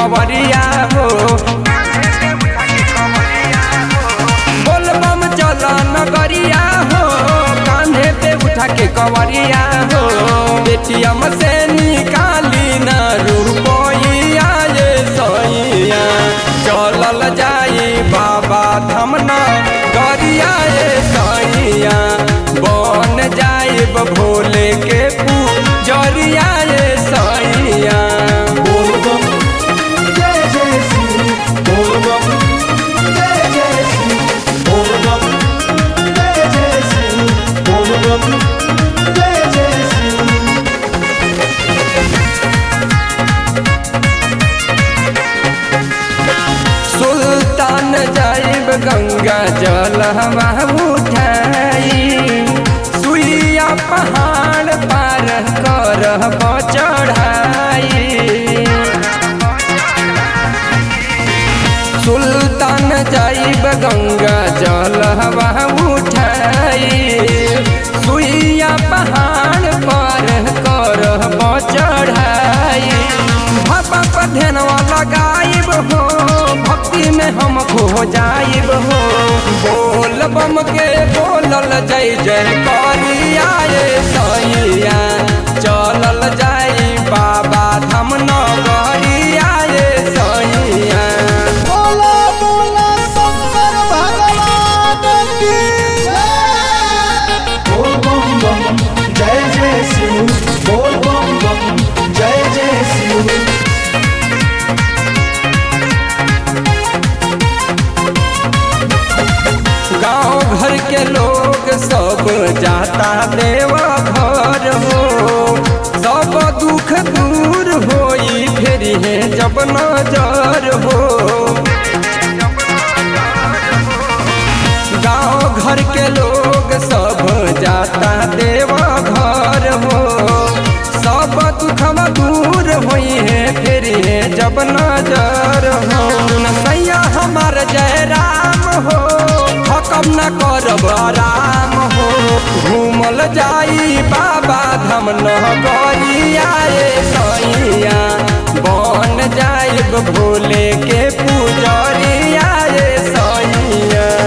कवरिया हो बोलबम चल नगरिया हो कान्हे पे उठा के कवरिया हो पेटीएम से निकाली न रुपइया ये सैया चलल जाई बाबा धाम न गरिया ये सैया बन जाइब भोले के पूजरिया ये सैया बोल बम जय जय शिव बोल बम जय जय शिव बोल बम जय जय शिव बोल बम जय जय शिव सुल्तान जाइब गंगा जल हवा उठाई सुइया पहाड़ पार कर चढ़ाई सुल्तान जाइब गंगा जल हवा उठाई सुइया पहाड़ पर कर चढ़ाई भापा पर ध्यानवा लगाइब हो भक्ति में हम खो जाइब हो बोल बम के बोलल जय जय करिया ये सैया चलल जाई बाबा धाम नगरिया ये सैया बोला बोला शंकर भगवान की जय बोल बम बम जय जय शिव बोल बम बम जय जय शिव गांव घर के लोग सब जाता देव घर हो सब दुख दूर होई फिर है जब नजर हो गांव घर के लोग सब जाता देव घर हो सब दुखवा दूर होई है फिर है जब नजर हो नसैया हमार जय राम हो हकम न करब आराम हो घूमल जाई बाबा धाम नगरिया ये सैया बन जाइब भोले के पूजरिया ये सैया